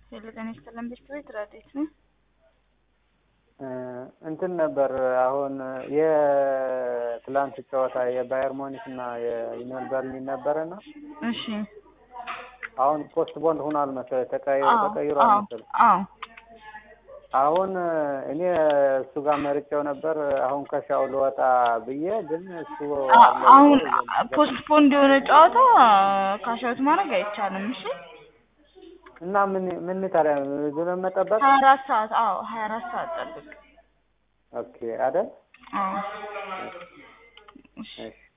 ሄሎ ጤና ይስጥልን ቤት ቤት ረዴት ነው። እንትን ነበር አሁን የትላንት ጨዋታ የባየር ሞኒክ እና የዩኒዮን በርሊን ነበረና እሺ አሁን ፖስት ቦንድ ሆኗል መሰለኝ ተቀይሮ አዎ ተቀይሯል አዎ መሰለኝ። አዎ አሁን እኔ እሱ ጋር መርጬው ነበር። አሁን ከሻው ልወጣ ብዬ ግን እሱ አ- አለ አሁን ብሎ ፖስት ፖንድ የሆነ ጨዋታ ካሻውት ማድረግ አይቻልም። እሺ እና ምን ምን ታዲያ ዝም መጠበቅ ሀያ አራት ሰዓት አዎ ሀያ አራት ሰዓት ጠብቅ። ኦኬ አይደል? አዎ እሺ እሺ